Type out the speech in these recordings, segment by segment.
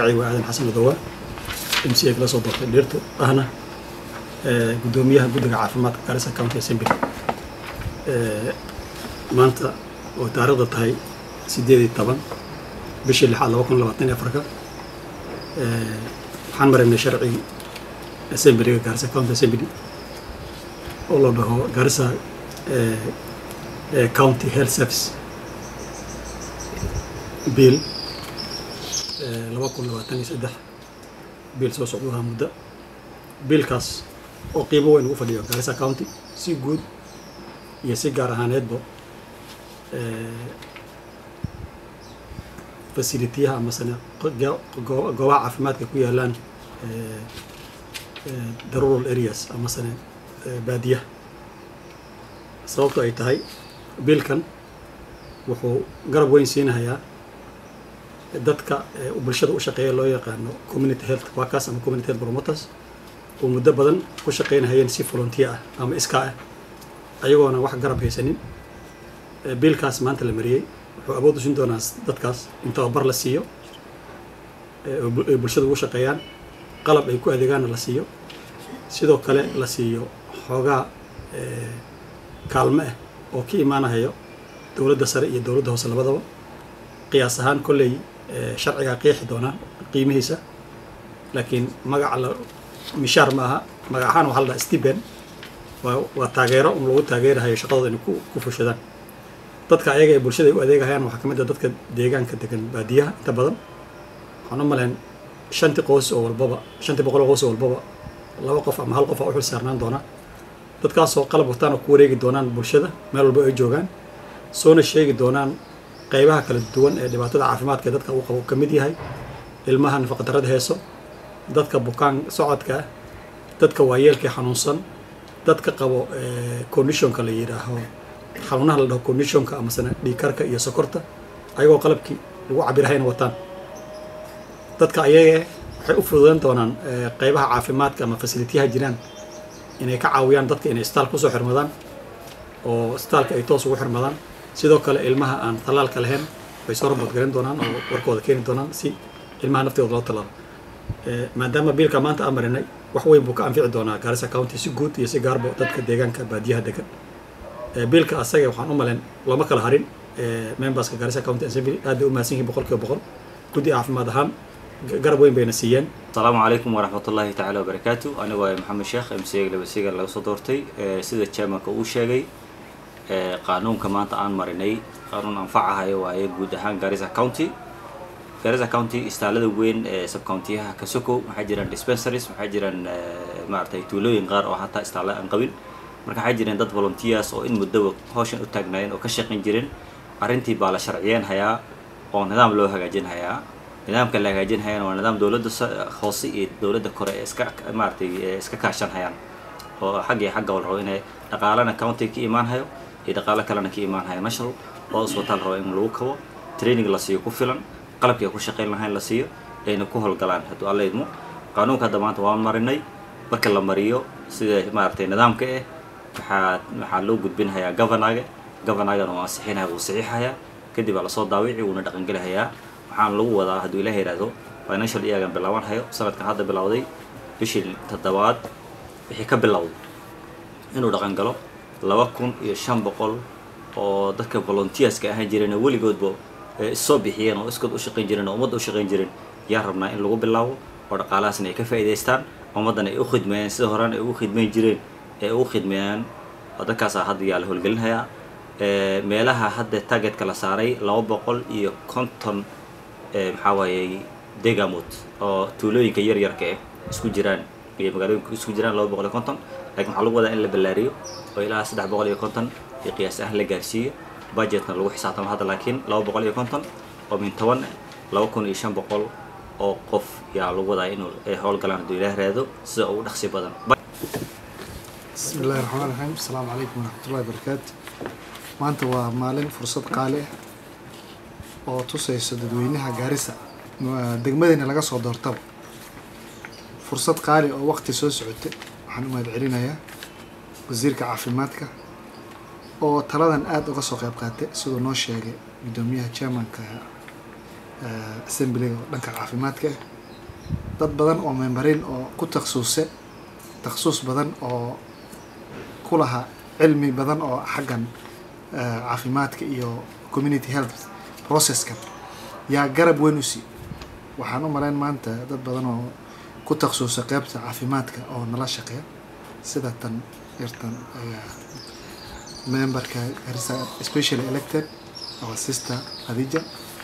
magacay waa aadan xasan madowa m c a kala soo doortay dhirtu ahna guddoomiyaha guddiga caafimaadka garissa county assembly maanta oo taariikhda tahay sideed iyo toban bishii lixaad laba kun labaatan iyo afarka waxaan maraynay sharcigii assemblyga garissa county assembly oo la dhaho garissa county health service bill laba kun labaatan iyo saddex bill soo socduhaa muddo biilkaas oo qiimo weyn ugu fadhiyo garissa county si guud iyo si gaar ahaaneedba fasilitiyaha amasane goobaha caafimaadka ku yaalaan the rural areas amasane baadiyaha sababto ay tahay biilkan wuxuu garab weyn siinahayaa dadka bulshada u shaqeeya loo yaqaano community health workers ama community health promoters oo muddo badan ku shaqeynahayeen si volunteer ah ama iskaa ah ayagoona wax garab haysanin biilkaas maanta la mariyey wuxuu awood u siin doonaa dadkaas in tababar la siiyo ay bulshada ugu shaqeeyaan qalab ay ku adeegaanna la siiyo sidoo kale la siiyo xoogaa kaalmo ah oo ka imaanahayo dowladda sare iyo dowladda hoose labadaba qiyaas ahaan kolley sharcigaa qeexi doonaa qiimihiisa laakiin magaca la mishaar ma aha magac ahaan waxaa la dhaha stiben waa waa taageero un lagu taageerahayo shaqadooda inay ku ku fushadaan dadka ayaga ee bulshada ay u adeegahayaan waxaa ka mid ah dadka deegaanka degan baadiyaha inta badan waxaan u malayn shantii qoys oo walbaba shantii boqol oo qoys oo walbaba laba qof ama hal qof aa u xil saarnaan doona dadkaasoo qalab wataan oo ku wareegi doonaan bulshada meel walba ay joogaan soona sheegi doonaan qaybaha kala duwan ee dhibaatada caafimaadka ee dadka uu qabo ka mid yahay ilmaha nafaqadarrada heeso dadka bukaan socodka ah dadka waayeelka ee xanuunsan dadka qabo conditionka la yidhaaho xanuunaha la dhaho conditionka amasena dhiigkarka iyo sokorta ayagoo qalabkii lagu cabirahayna wataan dadka ayaga waxay u fududan doonaan qaybaha caafimaadka ama fasilitiyaha jiraan inay ka caawiyaan dadka inay isbitaal kusoo xirmadaan oo isbitaalka ay toos ugu xirmadaan sidoo kale ilmaha aan tallaalka lahayn way soo raboodgarin doonaan oo warkooda keeni doonaan si ilmaha naftooda loo tallaalo maadaama biilka maanta aan marinay wax weyn buu ka anfici doonaa garissa county si guud iyo si gaarba dadka deegaanka baadiyaha degan biilka asaga waxaan u malayn looma kala harin memberska garissa county assembly aad bay u mahadsan yihiin boqol kiiba boqol guddi caafimaad ahaan garab weyn bayna siiyeen asalaamu calaykum waraxmatullaahi tacaala wabarakaatu anigu waa maxamed sheekh m c labasiga laga soo doortay sida chairmanka uu sheegay qaanuunka maanta aan marinay qaanuun anfacahayo waaye guud ahaan garissa county garissa county istaalada weyn ee subcountiyaha kasoko waxaa jiraan dispensaries waxaa jiraan maaragtay tuulooyin qaar oo hataa istaala aan qabin marka waxaa jireen dad volunteers oo in muddaba hawshan u taagnaayeen oo ka shaqayn jireen arrintii baa la sharciyeen hayaa oo nidaam loo hagaajin hayaa nidaamka la hagaajin hayaan waa nidaam dowladda hoose iyo dowladda kore ee iska maaragtay iska kaashan hayaan oo xag iyo xagga la rabo inay dhaqaalana county ka imaan hayo iyo dhaqaalo kalena ka imaan hayo national oo isbitaal rabo in lagu kabo training la siiyo ku filan qalabkii ku shaqayn lahayn la siiyo ayna ku howlgalaan hadduu alla idmo qaanuunka hadda maanta waan marinay marka la mariyo sida maaragtay nidaamka eh waxaa waxaa loo gudbinhayaa governaga governagan oo ansixinaya wuu saxiixayaa kadib aa lasoo daawici wuuna dhaqangelihayaa waxaan lagu wadaa hadduu ilaah yidhaahdo financial iyagan bilaaban hayo sanadkan hadda bilowday bishii toddobaad wixii ka bilowday inuu dhaqan galo laba kun iyo shan boqol oo dadka volunteerska ahaan jireen oo weligoodba issoo bixiyeen oo iskood u shaqayn jireen oo ummadda u shaqayn jireen yaa rabnaa in lagu bilaabo oo dhaqaalahaasna ay ka faa'iidaystaan ummaddana ay u khidmeeyaan sida horena ay ugu khidmayn jireen ee ugu khidmeeyaan oo dadkaasaa hadda yaa la howlgelinhayaa meelaha hadda targetka la saaray laba boqol iyo konton maxaa waayey degamod oo tuulooyinka yar yarka eh isku jiraan iyo magaalooyinka isku jiraan laba boqol iyo konton laakiin waxaa lagu wadaa in la ballaariyo oo ilaa saddex boqol iyo konton iyo qiyaas ahaan la gaarsiiyo budgetna lagu xisaabtamo hadda laakiin laba boqol iyo konton oo min toban laba kun iyo shan boqol oo qof yaa lagu wadaa inuu ay howlgalaan hadduu ilaah raado sida ugu dhaqsi badan بسم الله الرحمن الرحيم السلام عليكم ورحمة الله وبركاته maanta waa maalin fursad qaali ah oo tusayso dadweynaha gaarisa degmadayna laga soo doortaba fursad qaali oo waqti soo socotay waxaan u mahad celinayaa wasiirka caafimaadka oo taladan aada uga soo qayb qaatay siduu noo sheegay guddoomiyaha chairmanka assemblyga oo dhanka caafimaadka ah dad badan oo memberin oo ku takhasuse takhasus badan oo ku lahaa cilmi badan oo xaggan caafimaadka iyo community health processkan yaa garab weyn u sii waxaan u malayn maanta dad badan oo ku takhasusa qeybta caafimaadka oo nala shaqeeya sida tan yartan memberka garissa specially elected our sister khadija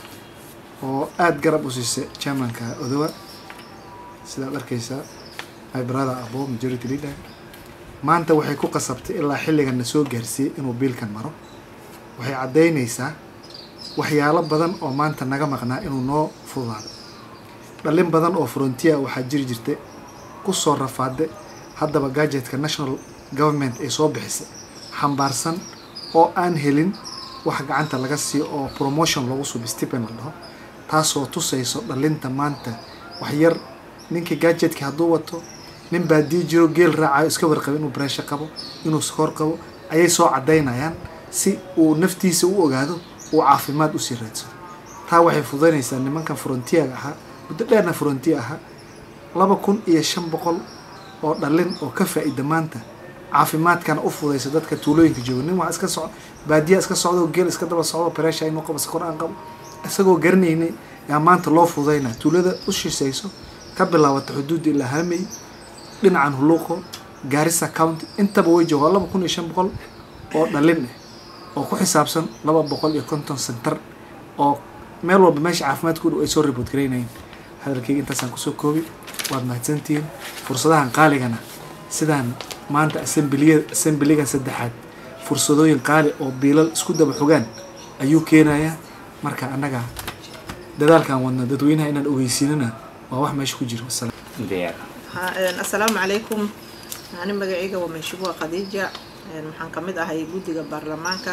oo aada garab u siisay chairmanka odowa sidaad arkeysaa my brother abo majority leader maanta waxay ku qasabtay ilaa xilligan na soo gaarsiiyey inuu biilkan maro waxay caddaynaysaa waxyaalo badan oo maanta naga maqnaa inuu noo fududaado dhalin badan oo frontier waxaa jiri jirtay kusoo rafaade haddaba gadgetka national government ay soo bixisay xambaarsan oo aan helin wax gacanta laga siiyo oo promotion loogu subi stipend la dhaho taasoo tusayso dhalinta maanta wax yar ninkii gadgetka hadduu wato nin baadii jiro geel raacayo iska warqabo inuu bareesho qabo inuu skoor qabo ayay soo caddaynayaan si uu naftiisa u ogaado uu caafimaad usii raadsado taa waxay fududaynaysaa nimankan frontier ahaa muddo dheerna frontier ahaa laba kun iyo shan boqol oo dhalin oo ka faa-ida maanta caafimaadkana u fudaysa dadka tuulooyinka jooga nin waa iska soco baadiya iska socdo geel iska daba socdo bareesha inuu qabo sakor aan qabo isagoo garanaynay yaa maanta loo fududaynaa tuulada u shisayso ka bilaabata xuduudda ilaa haamey dhinacan huluuqo gaarisa county intaba way joogaa laba kun iyo shan boqol oo dhalin ah oo ku xisaabsan laba boqol iyo konton center oo meel walba meesha caafimaadka u dhow ay soo report garaynayeen hadalkayga intaasaan kusoo koobi waad mahadsantihiin fursadahan qaaligana sidaan maanta assembliya assemblygan saddexaad fursadooyin qaali oo biilal isku daba xogaan ayuu keenayaa marka annaga dadaalkaan wadna dadweynaha inaan ogeysiinana waa wax meesha ku jiro wasalaam diyaar assalaamu calaykum ani magacayga waa meeshubuha khadiija waxaan ka mid ahay guddiga baarlamaanka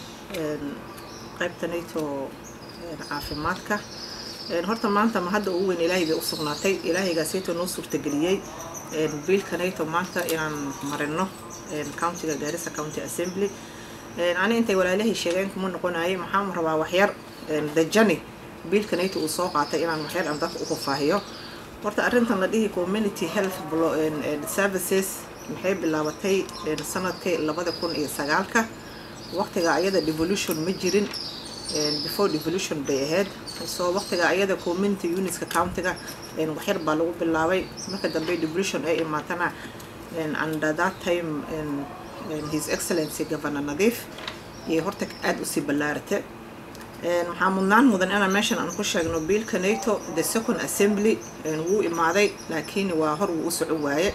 qaybta nato caafimaadka horta maanta ma hadda ugu weyn ilaahay bay u sugnaatay ilaahaygaasayto noo suurtageliyey biilka nato maanta inaan marino countiga gaarisa county assembly ani intay walaalahay sheegeen kuma noqonayay maxaan rabaa waxyar dajani biilka nato uu soo qaatay inaan waxyar aan dadka u fafaahiyo horta arrintan la dhihi community health services maxay bilaabatay sanadkii labada kun iyo sagaalka waqtiga ayada devolution ma jirin before devolution bay ahayd soo waqtiga ayada community unitska countiga waxyar baa lagu bilaabay marka dambe devolution ay imaatana under that time his excellency governor nadiif iyo horta aada usii ballaarate waxaa mudnaan mudan inaan meeshan aan ku sheegno biilka nato the second assembly wuu imaaday laakiin waa hor wuu u socon waaye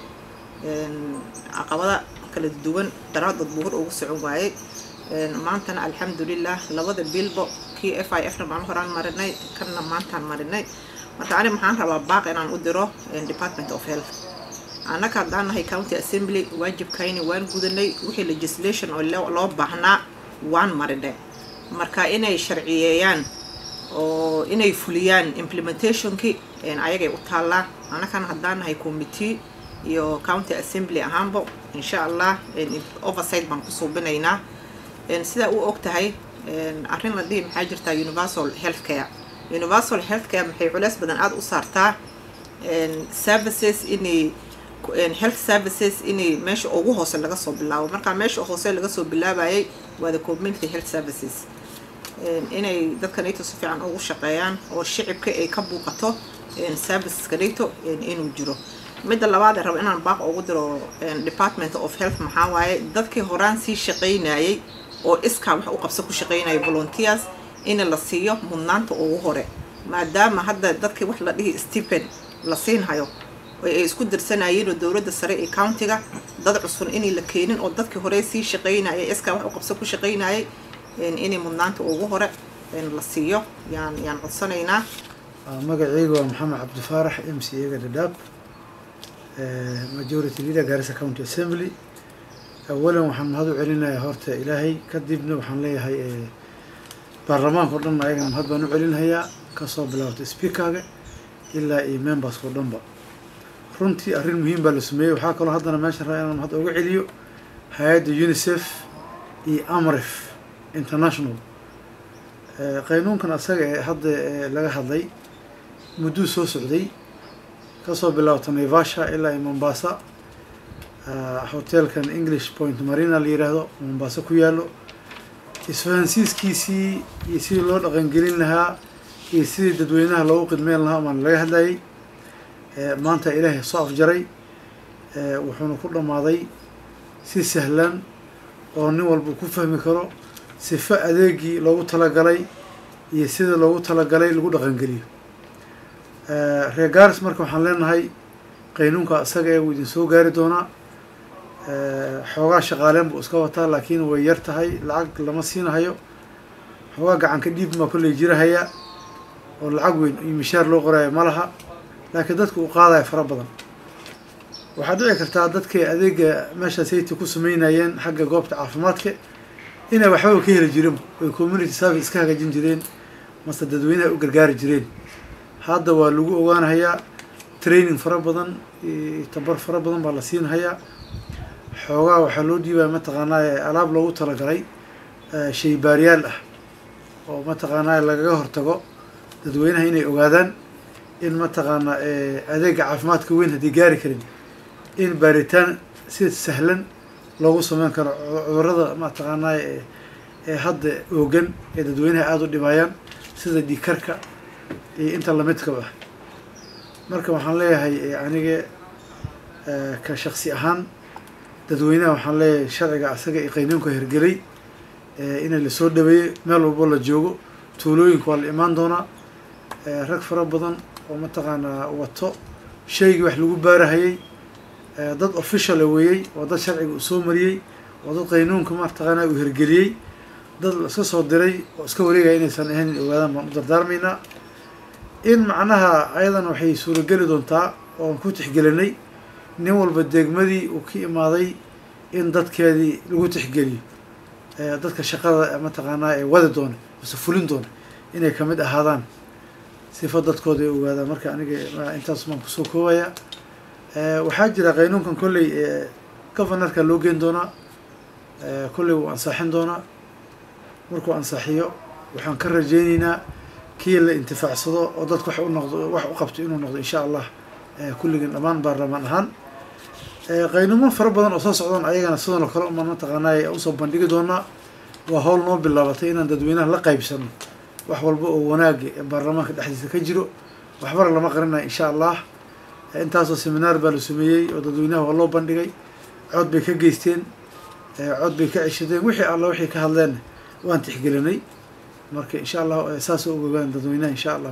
caqabada kala duwan daraadood buu hor ugu socon waayey maantana alxamdulilah labada biilbo kii f i f na maan horaan marinay kanna maantaan marinay marka ani maxaan rabaa baaq inaan u diro department of health annaka haddaan nahay county assembly waajibkayni waan gudanay wixii legislation oo loo baahnaa waan marinay marka inay sharciyeeyaan oo inay fuliyaan implementationkii ayagay u taallaa annakana haddaan nahay committee iyo county assembly ahaanba insha allah oversight baan ku suubinaynaa sidaa u og tahay arrin la dhihi maxaa jirtaa universal health care universal health care maxay culeys badan aada u saartaa services inay health services inay meesha ugu hoose laga soo bilaabo markaa meesha hoose laga soo bilaabayay waa the community health services inay dadka nato si fiican ugu shaqeeyaan oo shicibka ay ka buuqato serviceska nato inuu jiro midda labaad ee rabo inaan baaq ugu diro department of health maxaa waaye dadkii horaan sii shaqaynayay oo iskaa wax u qabso ku shaqaynaya volunteers in la siiyo mudnaanta ugu hore maadaama hadda dadkii wax la dhihi stephen la siinhayo ay isku dirsanayeen oo dowladda sare ee countiga dad cusub inay la keenin oo dadkii hore sii shaqaynayay iskaa wax u qabso ku shaqaynayay inay mudnaanta ugu hore la siiyo yaan yaan codsanaynaa magacaygu waa maxamed cabdifaarax m c a ga dhadhaab majority leader garissa county assembly awalan waxaan mahad u celinayaa horta ilaahay kadibna waxaan leeyahay baarlamaanka o dhan ayagana mahad baan u celinhayaa kasoo bilaabta speakerga ilaa iyo memberska o dhanba runtii arrin muhiim baa la sameeyey waxaa kaloo haddana meeshan raa inaan mahad uga celiyo hay-adda unicef iyo amref international qaynuunkan asaga ee hadda laga hadlay mudduu soo socday kasoo bilaabto naivasha ilaa iyo mombasa hotelkan english point marina la yiraahdo mombasa ku yaalo isfahansiiskiisii iyo sidii loo dhaqangelin lahaa iyo sidii dadweynaha loogu qidmeyn lahaa maan laga hadlayay maanta ilaahay soo afjaray wuxuuna ku dhammaaday si sahlan oo nin walba ku fahmi karo sifo adeegii loogu talagalay iyo sida loogu talagalay lagu dhaqangeliyo reer garis marka waxaan leenahay qaynuunka isaga ee wuu idin soo gaari doonaa xoogaa shaqaaleen buu iska wataa laakiin way yar tahay lacag lama siinahayo xoogaa gacanka dhiib maa kolley jirahaya oo lacag weyn iyo mishaar loo qorayo ma laha laakiin dadka uu qaadaya fara badan waxaa dhici kartaa dadkay adeega meesha sayti ku sameynayeen xagga goobta caafimaadka inay waxbaba ka heli jireen oy community service iska hagaajin jireen mase dadweynaha u gargaari jireen hadda waa lagu ogaanahayaa training fara badan tabar fara badan baa la siinhayaa xoogaa waxaa loo dhiibaya mataqaanaa alaab loogu talagalay shaybaaryaal ah oo mataqaanaa lagaga hortago dadweynaha inay ogaadaan in mataqaanaa adeega caafimaadka weyn haddii gaari karin in baaritaan si sahlan loogu sameyn karo cudurada mataqaanaa ee hadda oogan ee dadweynaha aada u dhibayaan sida dhiikarka iyo inta lamidkaba ah marka waxaan leeyahay aniga ka shaksi ahaan dadweynaha waxaan leeyahay sharciga asaga iyo qaynuunka hirgelay inay lasoo dhaweeyey meel walbo la joogo tuulooyinka waa la imaan doonaa rag fara badan oo mataqaanaa wato shaygii wax lagu baarahayay dad officiala weeyey oo dad sharciga uu soo mariyey oo dad qaynuunka mataqaanaa uu hirgeliyey dad iska soo diray oo iska wareegaya inaysan ahayn ogaadaan baan u dardaarmaynaa in macnaha ayadan waxay suurageli doontaa oon ku tixgelinay nin walba degmadii uu ka imaaday in dadkeedii lagu tixgeliyo dadka shaqada mataqaanaa ee wadi doona mase fulin doona inay kamid ahaadaan sifa dadkooda ay ogaadaan marka aniga intaas baan kusoo koobaya waxaa jira qaynuunkan kolley governorka loo geen doonaa kolley wuu ansaaxin doonaa markuu ansaaxiyo waxaan ka rajeyneynaa kii la intifaacsado oo dadka wax u noqdo wax u qabto inuu noqdo insha allah kulligan dhammaan baarlamaan ahaan qaynuumo fara badan oo soo socdaan ayagana sidan oo kale umaan mataqaanaa usoo bandhigi doonaa waa howl noo bilaabatay inaan dadweynaha la qaybsano wax walba oo wanaaga ee baarlamaanka dhexdiisa ka jiro waxbana lama qarinayo insha allah intaasoo seminaar baa la sameeyey oo dadweynaha waa loo bandhigay cod bay ka geysteen cod bay ka ceshadeen wixii alla wixii ka hadleen waan tixgelinay marka insha allah saasoo ogogaan dadweynaha insha allah